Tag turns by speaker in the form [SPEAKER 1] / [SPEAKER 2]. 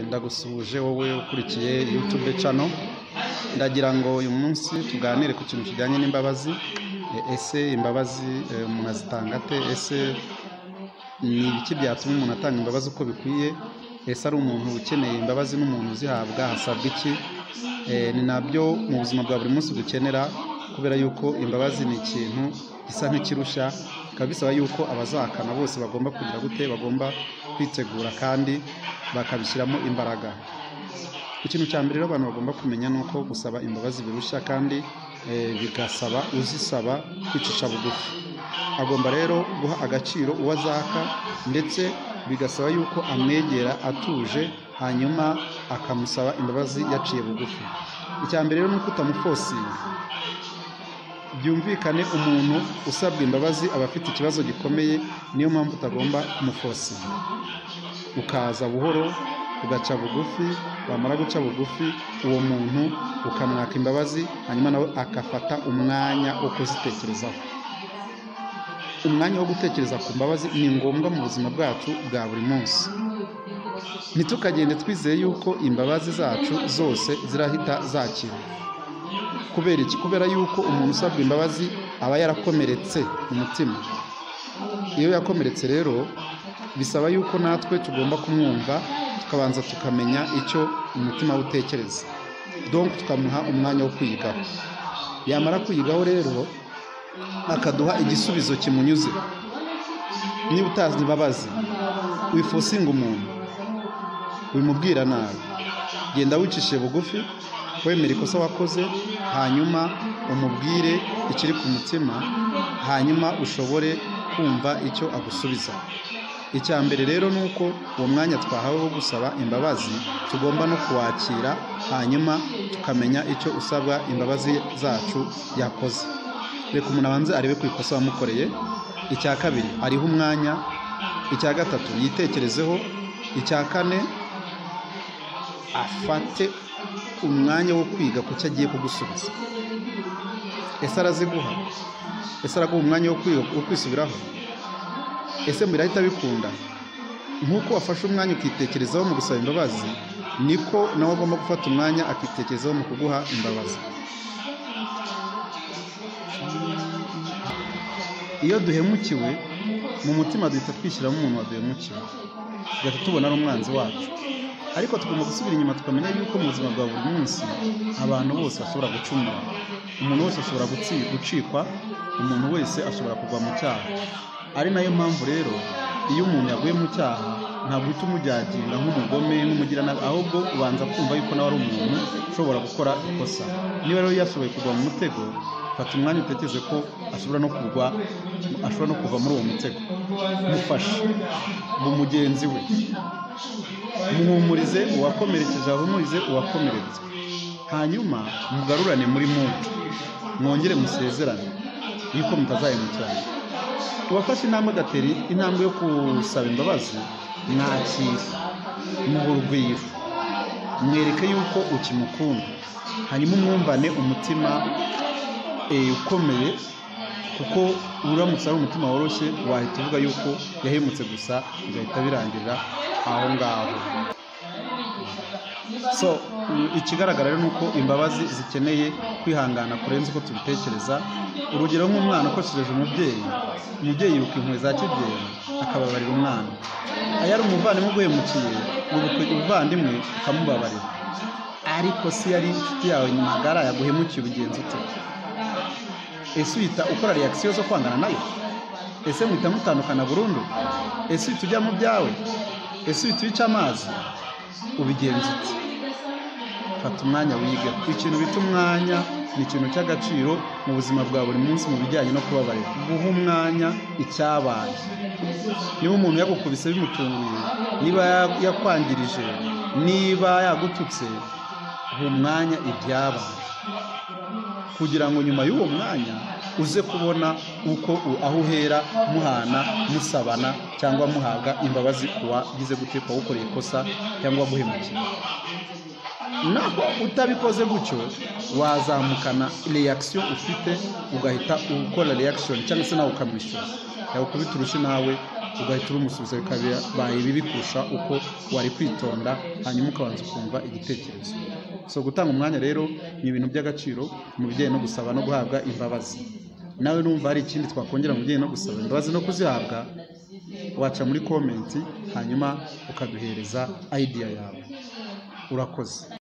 [SPEAKER 1] ndagusuhuje wowe ukurikiye yutube cano ndagira ngo uyu munsi tuganire ku kintu kijyanye n'imbabazi ese imbabazi umuntu azitanga ate ese ni ibiki byatuma umuntu atanga imbabazi uko bikwiye ese ari umuntu ukeneye imbabazi n'umuntu uzihabwa hasabwa iki ni nabyo mu buzima bwa buri munsi dukenera kubera yuko imbabazi ni ikintu gisa nk'ikirusha bikaba bisaba yuko abazahakana bose bagomba kugira gute bagomba kwitegura kandi bakabishyiramo imbaraga ikintu cya mbere rero abantu bagomba kumenya ni uko gusaba imbabazi birushya kandi bigasaba uzisaba kwicisha bugufi agomba rero guha agaciro uwo azaka ndetse bigasaba yuko amwegera atuje hanyuma akamusaba imbabazi yaciye bugufi icya mbere rero ni uko utamufosinga byumvikane umuntu usabwa imbabazi aba afite ikibazo gikomeye niyo mpamvu utagomba kumufosinga ukaza buhoro ugaca bugufi wamara guca bugufi uwo muntu ukamwaka imbabazi hanyuma nawe agafata umwanya wo kuzitekerezaho umwanya wo gutekereza ku mbabazi ni ngombwa mu buzima bwacu bwa buri munsi ntitukagende twizeye yuko imbabazi zacu zose zirahita zakira kubera iki kubera yuko umuntu usabwa imbabazi aba yarakomeretse mu mutima iyo yakomeretse rero bisaba yuko natwe tugomba kumwumva tukabanza tukamenya icyo umutima we utekereza donc tukamuha umwanya wo kwiyigaho yamara kwiyigaho rero akaduha igisubizo kimunyuze niba utazi imbabazi wifosinga umuntu wimubwira nabi genda wicishije bugufi wemera ikosa wakoze hanyuma umubwire ikiri ku mutima hanyuma ushobore kumva icyo agusubiza icya mbere rero ni uko uwo mwanya twahawe wo gusaba imbabazi tugomba no kuwakira hanyuma tukamenya icyo usabwa imbabazi zacu yakoze reka umuntu abanze arebe ku ikosa wamukoreye icya kabiri ariho umwanya icya gatatu yitekerezeho icya kane afate umwanya wo kwiga ku cyo agiye kugusubiza ese araziguha ese araguha umwanya wo kwisubiraho ese birahita bikunda nk'uko wafashe umwanya ukitekerezaho mu gusaba imbabazi niko nawe agomba gufata umwanya akitekerezaho mu kuguha imbabazi iyo duhemukiwe mu mutima duhita twishyiramo umuntu waduhemukiwe tugahita tubona ari umwanzi wacu ariko tugomba gusubira inyuma tukamenya yuko mu buzima bwa buri munsi abantu bose bashobora gucumura umuntu wese ashobora gucikwa umuntu wese ashobora kugwa mu cyaha ari nayo mpamvu rero iyo umuntu yaguye mu cyaha ntabwo uhita umujyagira nk'umugome n'umugiranabi ahubwo ubanza kumva yuko nawe ari umuntu ushobora gukora ikosa niba rero yashoboye kugwa mu mutego fata umwanya utekereze ko ashobora no kugwa ashobora no kuva muri uwo mutego mufashe mu mugenzi we muhumurize uwakomerekeje ahumurize uwakomeretse hanyuma mugarurane muri mutu mwongere musezerane yuko mutazayimukirana uwafashe intambwe agatera intambwe yo gusaba imbabazi mwakira muha urugwiro mwereke yuko ukimukunda hanyuma umwumvane umutima ukomeye kuko uramutse ari umutima woroshye wahita uvuga yuko yahemutse gusa bigahita birangirira aho ngaho so ikigaragara rero ni uko imbabazi zikeneye kwihangana kurenza uko tubitekereza urugero nk'umwana ukoshereje umubyeyi umubyeyi yiruka inkweto za kibyeyi akababarira umwana iyo ari umuvandimwe uguhemukiye umuvandimwe ukamubabarira ariko se yari inshuti yawe magara yaguhemukiye ubigenza ute ese uhita ukora reakisiyo zo kwangana nayo ese muhita mutandukana burundu ese uhita ujya mu byawe ese uhita ubica amazi ubigenza ute fata umwanya wiga ikintu bita umwanya ni ikintu cy'agaciro mu buzima bwa buri munsi mu bijyanye no kubabarira guha umwanya icyabaye niba umuntu yagukubise bimutunguye niba yakwangirije niba yagututse guha umwanya ibyabaye kugira ngo nyuma y'uwo mwanya uze kubona uko aho uhera muhana musabana cyangwa muhabwa imbabazi ku wagize gute ku wawukoreye ikosa cyangwa guhemukira ntabwo utabikoze gutyo wazamukana reakisiyo ufite ugahita ukora reakisiyo cyangwa se nawe ukamwishyura yawukubita urushyi nawe ugahita urumusubiza bikabaye bibi kurusha uko wari kwitonda hanyuma ukabanza ukumva igitekerezo so gutanga umwanya rero ni ibintu by'agaciro umubyeyi no gusaba no guhabwa imbabazi nawe numva hari ikindi twakongera umubyeyi no gusaba imbabazi no kuzihabwa waca muri komenti hanyuma ukaduhereza idea yawe urakoze